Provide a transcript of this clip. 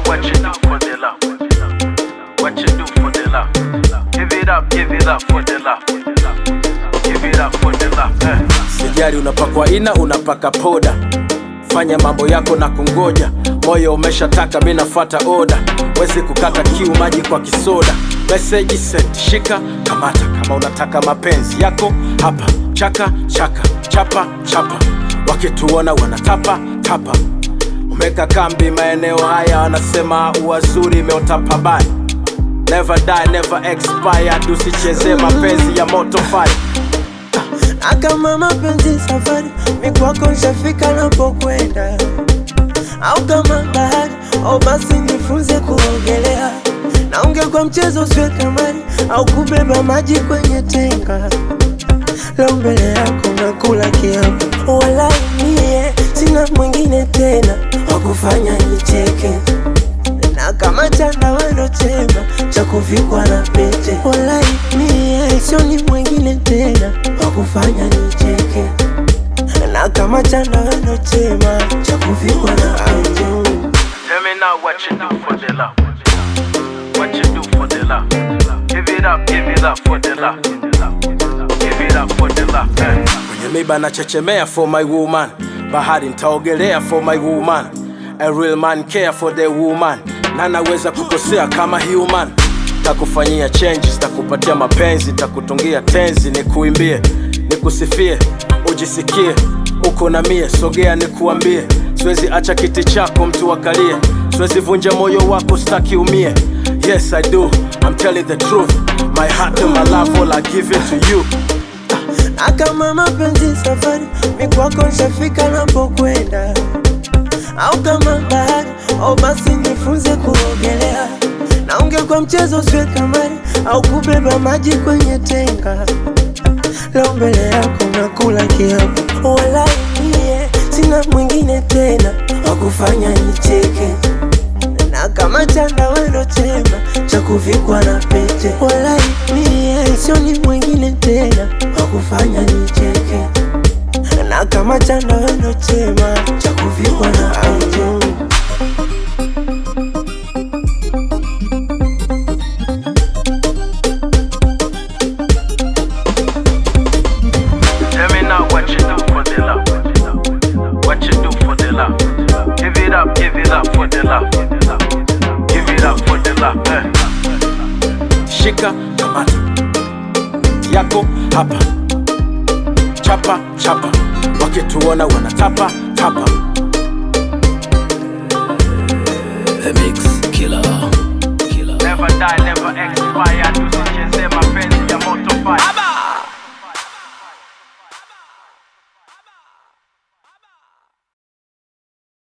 what you do for the love. What you do for the love. Give it up, give it up for the love. Give it up for the love. Eh. Sijari unapakwa ina unapaka poda, fanya mambo yako na kungoja. Moyo umeshataka, mi nafuata oda, wezi kukata kiu, maji kwa kisoda. Meseji sent, shika kamata, kama unataka mapenzi yako hapa. Chaka chaka, chapa chapa, wakituona wanatapa tapa. Umeka kambi maeneo haya, wanasema uwazuri imeota pabaya. Never die, never expire, usicheze mapenzi ya moto fire. Akama mapenzi safari, mi kwako nshafika napokwenda, au kama bahari, au basi nifunze kuogelea, na ungekuwa mchezo usiwe kamari, au kubeba maji kwenye tenga. Leo mbele yako nakula kiapo, wala mie sina mwingine tena wa kufanya nicheke na kama chanda wendo chema cha kuvikwa na pete, walai mie sioni mwingine tena wa kufanya nicheke, na kama chanda wendo chema cha kuvikwa na pete. Tell me now what you do for the love. What you do for the love. Give it up, give it up for the love. Give it up for the love. Eh. kwenye miba nachechemea for my woman, bahari ntaogelea for my woman. A real man care for the woman, na naweza kukosea kama human. Takufanyia changes, takupatia mapenzi, takutungia tenzi, nikuimbie, nikusifie, ujisikie uko na mie, sogea nikuambie, siwezi acha kiti chako mtu akalie, siwezi vunja moyo wako, staki umie. Yes I do, I'm telling the truth, my heart and my love all I give it to you. na kama mapenzi safari, mi kwako nshafika napokwenda, au kama bahari, au basi nifunze kuogelea, na ungekuwa mchezo usiwe kamari, au kubeba maji kwenye tenga. Leo mbele yako nakula kiapo, wala mie sina mwingine tena wa kufanya nicheke na kama chanda wendo chema cha kuvikwa na pete, walai mie sioni mwingine tena wa kufanya nicheke, na kama chanda wendo chema cha kuvikwa na pete. Tell me now what you do for the love. What you do for the love. Give it up, give it up for the love. Give it up for the love. Eh. shika kamata yako hapa chapa chapa wakituona wanatapa tapa The Mix Killer. Killer. Never die, never expire. Tusicheze mapenzi ya moto fire.